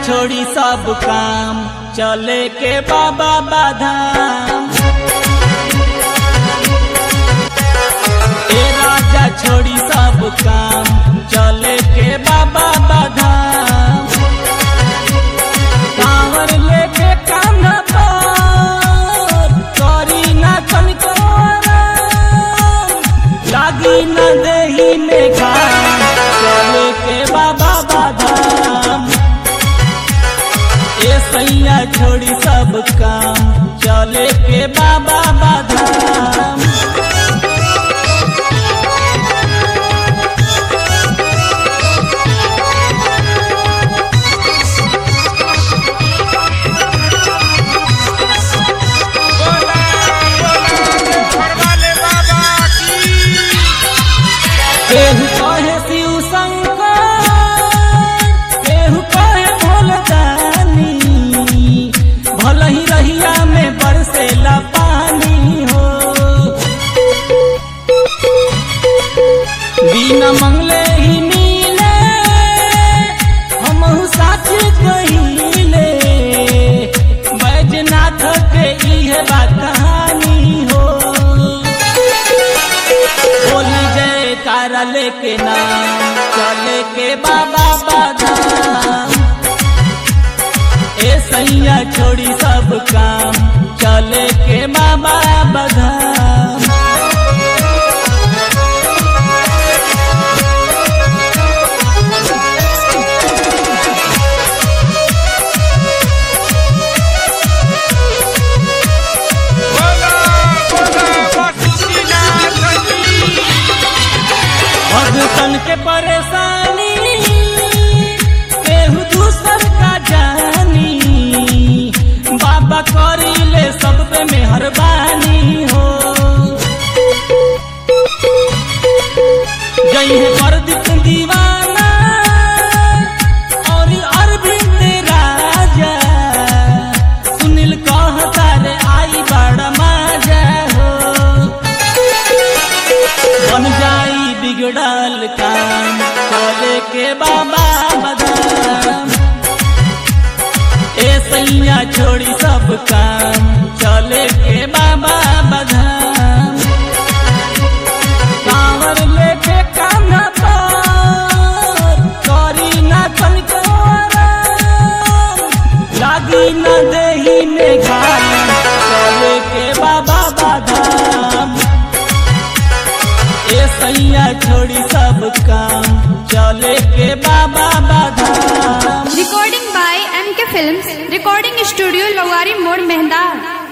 छोड़ी सब काम चले के बाबा बाधाम ए राजा छोड़ी सब काम चले के बाबा बाधाम कांवर लेके कांधा पर करी ना कनको आराम, लागी न देही में घाम चले के बाबा बाधाम ए सैया छोड़ी सब काम चले के बाबा बाधाम बोला बोला फरमाले बाबा की केहू कहे शिव शंकर केहू कहे भोलदानी भल ही रहिया में बरसेला पानी हो बिना मंगले ही मिले हमहू साच कहिले बैजनाथ के इहे बा कहानी हो बोली जय तारा लेके नाम चले के बाबा बाधाम ए सैया छोड़ी सब काम चले के बाबा बाधाम बोला बोला वसुकीनाथ की भगतन के परेशानी केहू दूसर का जानी बाबा करी ले सब पे मेहरबानी हो जई है प्रदीप दीवाना और अरविंद राजा सुनील कहता रे आई बड़ा मजा हो बन जाई बिगड़ल काम चले के बाबा बदाम ए सैया छोड़ी सब काम चले के बाबा बदाम कांवर लेके कान्हा पर करी ना कनको आराम, लागी न देही में घाम चले के बाबा बाधाम ए सैया छोड़ी सब काम चले के बाबा बाधाम Recording by MK Films, Recording Studio, Lowari Mode, Mehda.